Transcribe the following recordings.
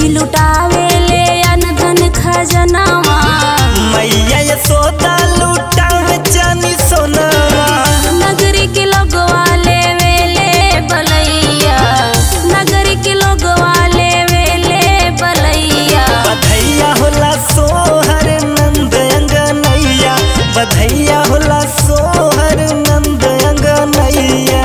बेची लुटावे ले अनधन खजनावा मैया यशोदा लूटावे चानी सोनावा नगरी के लोगवा लेवे ले बलैया नगरी के लोगवा लेवे ले बलैया बधैया होला सोहर नंद अंगनैया बधैया होला सोहर नंद अंगनैया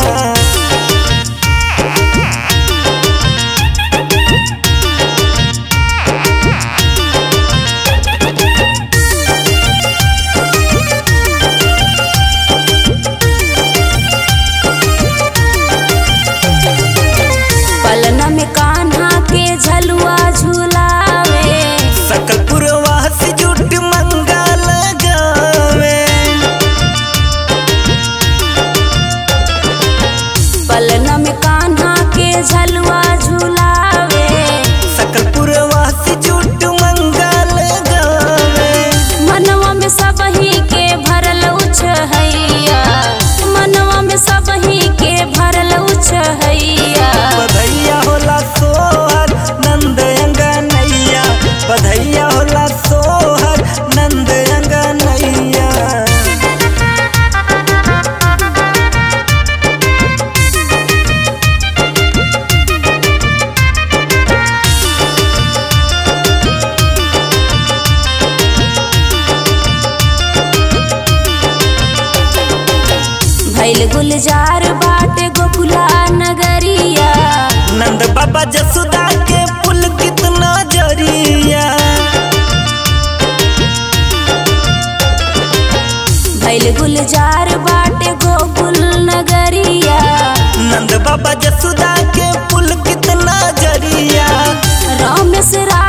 पलना में कान्हा के झलुआ झुलावे सकल पुरवासी जुट मंगल गावे पलना में कान्हा के झलुआ झुलावे सकल पुरवासी जुट मंगल गावे मनवा में सबही के भरल उछहैया मनवा में सबही के भरल उछहैया बधैया होला सोहर नंद अंगनैया बधैया होला सोहर नंद अंगनैया भैल गुलजार बाटे गोकुला नगरिया नंद बाबा जसुदा के पुल कितना जरिया भैल गुलजार बाटे गोकुल नगरिया नंद बाबा जसुदा के पुल कितना जरिया राम से रा